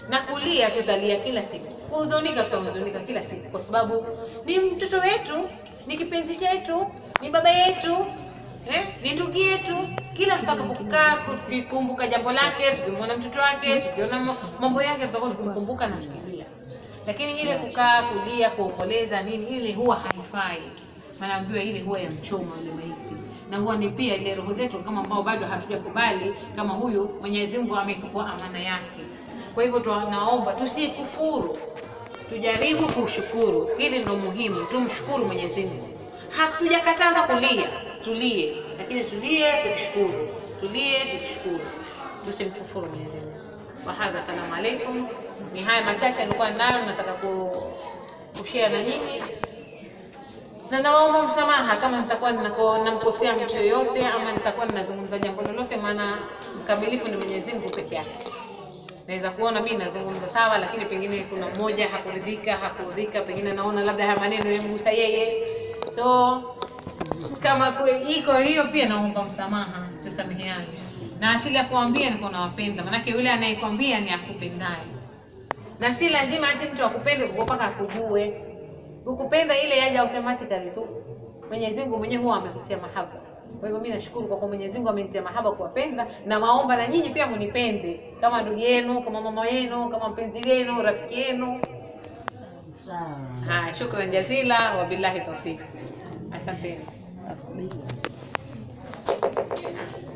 na kulia tutalia kila siku, kuhuzunika tutahuzunika kila siku, kwa sababu ni mtoto wetu, ni kipenzi chetu, ni baba yetu eh, ni ndugu yetu. Kila tutakapokaa tukikumbuka jambo lake, tukimwona mtoto wake, tukiona ma- mambo yake, tutakuwa tukimkumbuka na tukilia. Lakini ile kukaa kulia, kuomboleza nini, ile huwa haifai. Naambiwa ile huwa ya mchoma yule maiti, na huwa ni pia ile roho zetu kama ambao bado hatujakubali kama huyu Mwenyezi Mungu ametupa amana yake. Kwa hivyo tunaomba tusikufuru, tujaribu kushukuru. Hili ndo muhimu, tumshukuru Mwenyezi Mungu. Hatujakataza kulia, tulie, lakini tulie tukishukuru, tulie tukishukuru, tusimkufuru Mwenyezi Mungu. Wahadha, salamu alaikum. Ni haya machache nilikuwa nayo nataka ku kushare na nyinyi, na nawaomba msamaha kama nitakuwa ninako- namkosea mtu yoyote ama nitakuwa ninazungumza jambo lolote, maana mkamilifu ni Mwenyezi Mungu peke yake naweza kuona mimi nazungumza sawa, lakini pengine kuna mmoja hakuridhika, hakuridhika, pengine naona labda haya maneno yamgusa yeye. So kama kweli iko hiyo, pia naomba msamaha, tusameheane. Na asili ya kuambia niko nawapenda, manake yule anayekwambia ni akupendaye, na si lazima ati mtu akupende kwa mpaka akujue. Ukupenda ile yaja automatically tu. Mwenyezi Mungu mwenyewe huwa amekutia mahaba. Kwa hivyo mimi nashukuru kwa kuwa Mwenyezi Mungu amenitia mahaba kuwapenda, na maomba na nyinyi pia munipende kama ndugu yenu, kama mama yenu, kama mpenzi wenu, rafiki yenu. Sawa. Haya, shukran jazila, wabillahi tawfik. Asanteni. Akubali.